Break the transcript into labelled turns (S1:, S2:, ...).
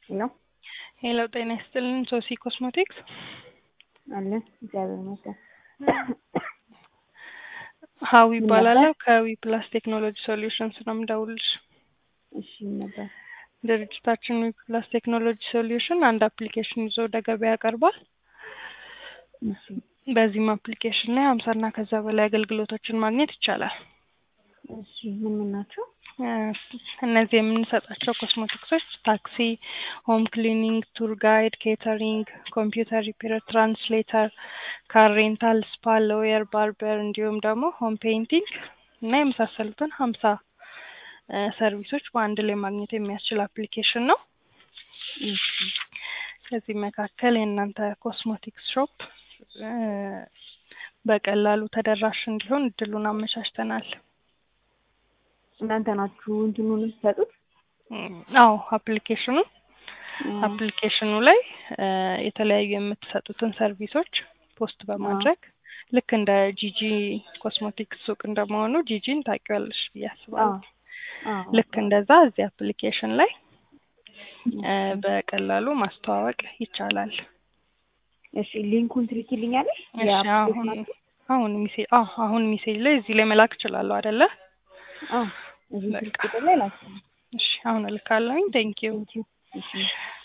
S1: ሄሎ
S2: ሄሎ ጤና ይስጥልን ሶሲ ኮስሞቲክስ
S1: አለ እግዚአብሔር ይመስገን።
S2: ሀዊ ይባላለሁ ከዊ ፕላስ ቴክኖሎጂ ሶሉሽንስ ነው የምደውልልሽ።
S1: እሺ ምን ነበር?
S2: ድርጅታችን ዊ ፕላስ ቴክኖሎጂ ሶሉሽን አንድ አፕሊኬሽን ይዞ ወደ ገበያ ያቀርባል።
S1: እሺ
S2: በዚህም አፕሊኬሽን ላይ ሀምሳና ከዛ በላይ አገልግሎቶችን ማግኘት ይቻላል።
S1: እሺ ምን ምን ናቸው?
S2: እነዚህ የምንሰጣቸው ኮስሞቲክሶች ታክሲ፣ ሆም ክሊኒንግ፣ ቱር ጋይድ፣ ኬተሪንግ፣ ኮምፒውተር ሪፔር፣ ትራንስሌተር፣ ካር ሬንታል፣ ስፓ፣ ሎየር፣ ባርበር እንዲሁም ደግሞ ሆም ፔይንቲንግ እና የመሳሰሉትን ሀምሳ ሰርቪሶች በአንድ ላይ ማግኘት የሚያስችል አፕሊኬሽን ነው።
S1: እሺ
S2: ከዚህ መካከል የእናንተ ኮስሞቲክስ ሾፕ በቀላሉ ተደራሽ እንዲሆን እድሉን አመቻችተናል።
S1: እናንተ ናችሁ እንትኑን የምትሰጡት?
S2: አዎ አፕሊኬሽኑ አፕሊኬሽኑ ላይ የተለያዩ የምትሰጡትን ሰርቪሶች ፖስት በማድረግ ልክ እንደ ጂጂ ኮስሞቲክስ ሱቅ እንደመሆኑ ጂጂን ታውቂዋለሽ ብዬ አስባለሁ። ልክ እንደዛ እዚህ አፕሊኬሽን ላይ በቀላሉ ማስተዋወቅ ይቻላል።
S1: እሺ ሊንኩን ትልኪልኛለሽ?
S2: እሺ አሁን አሁን ሚሴጅ አዎ አሁን ሚሴጅ ላይ እዚህ ላይ መላክ እችላለሁ አይደለ?
S1: አዎ እዚህ ስልክ ቁጥር ላይ ላክ።
S2: እሺ አሁን እልካለሁኝ። ቴንኪዩ
S1: ቴንኪው። እሺ